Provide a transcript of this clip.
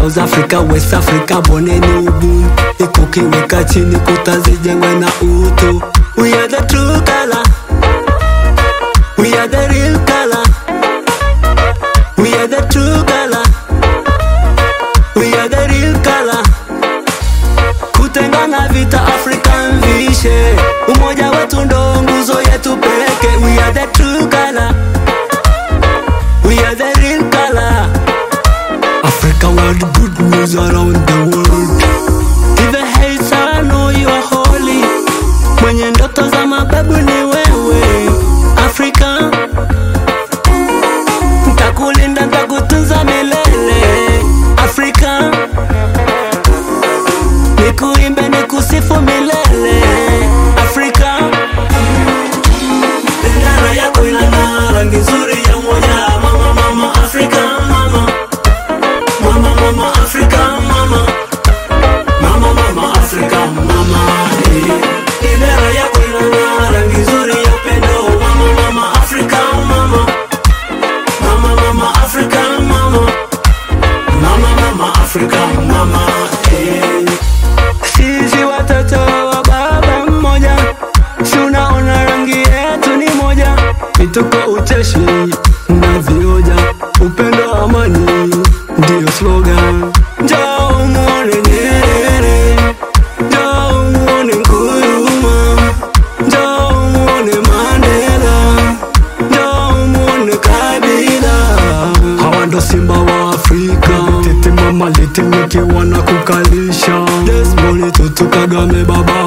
South Africa, West Africa, boneni ubu ikukiweka chini kutazijengwe na utu. We are the true color, we are the real color, we are the true color, we are the real color. Kutengana vita African vishe, umoja wetu ndo nguzo yetu peke. We are the true color, we are the real color. Africa world good news around the world. Even haters know you are holy. Mwenye ndoto za mababu ni wewe Afrika, ntakulinda ntakutunza milele Afrika, nikuimbe nikusifu milele Afrika. Bendera yako inang'aa, rangi nzuri ya umoja, mama mama Afrika mama Mama, mama, Africa, mama. Mama, mama, Africa, mama. Eh. Bendera yako inang'aa, rangi nzuri ya upendo. Mama, mama, Africa, mama. Mama, mama, Africa, mama. Mama, mama, Africa, mama. Eh. Sisi watoto wa baba mmoja, si unaona rangi yetu ni moja, ituko ucheshi na vioja, upendo amani ndiyo slogan. Njoo muone Nyerere, njoo muone Nkrumah, njoo muone Mandela, njoo muone Kabila. Hawa ndo simba wa Afrika, tete mama lete nikiwa na kukalisha. Desmond Tutu Kagame baba